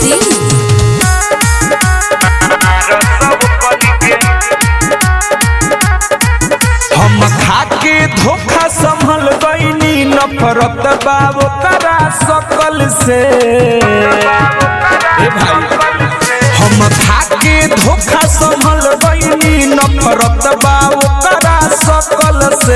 सिंह हम खाके धोखा संभल गईनी नफरत बाब करा सकल से ए भाई हम खाके धोखा संभल गईनी नफरत बाब करा सकल से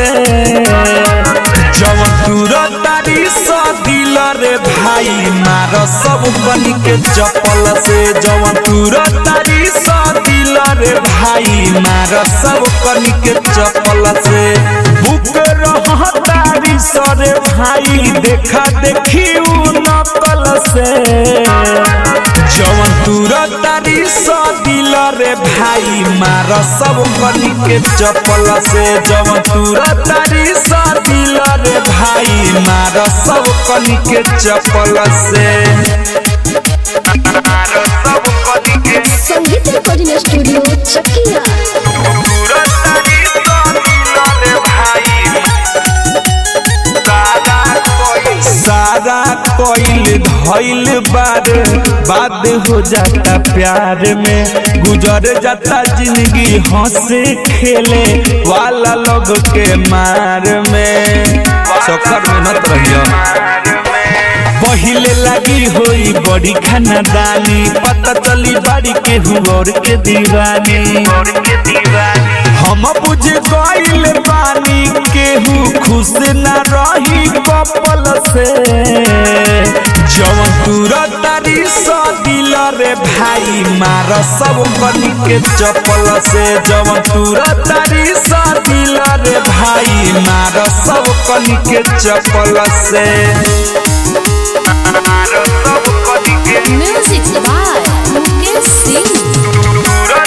जवन तुरंत तारी सा दिल रे भाई मार सब बनी के चपल से जवन तुरंत तारी सा दिल रे भाई मार सब बनी के चपल से बुक रह तारी सरे भाई देखा देखी उ नकल से जवन तुरंत तारी सा दिल रे भाई मार सब बनी के चपल से जवन तुरंत तारी सा दिल रे भाई मार सब कनी के चपल से संगीत रिकॉर्डिंग स्टूडियो चकिया सारा कोइल धइल बार बाद हो जाता प्यार में गुजर जाता जिंदगी हंसे खेले वाला लोग के मार में सफर में नत रहियो पहिले लगी होई बड़ी खानदानी पता चली बाड़ी के और के दीवानी हम बुझ गइल बानी केहू खुश न रही कपल से जवन तुरंत तारी सा दिल रे भाई मार सब कनी के चपल से जवन तुरंत तारी सा दिल रे भाई मार सब कनी के चपल से म्यूजिक बाय मुकेश सिंह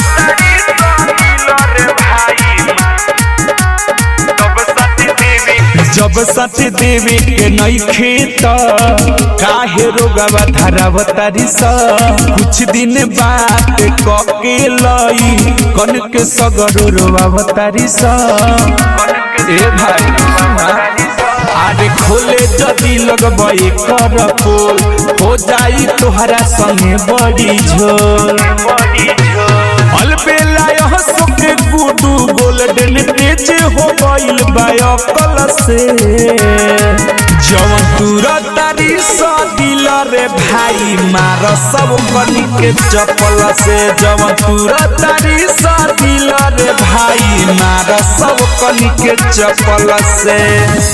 जब सत्य देवी के नहीं खेत काहे रोगवा धराव तारी सा कुछ दिन बात कके लई कन के सगर रोवा तारी सा ए भाई आरे खोले जदी लगबई कर पोल हो जाई तोहरा संगे बड़ी झोल अलबेला यह सुके गुडू गोल्डन पेज हो गइल बायकल से जवन तुरंत तारी सा दिल रे भाई मार सब कनी के चपल से जवन तुरंत तारी सा दिल रे भाई मार सब कनी के चपल से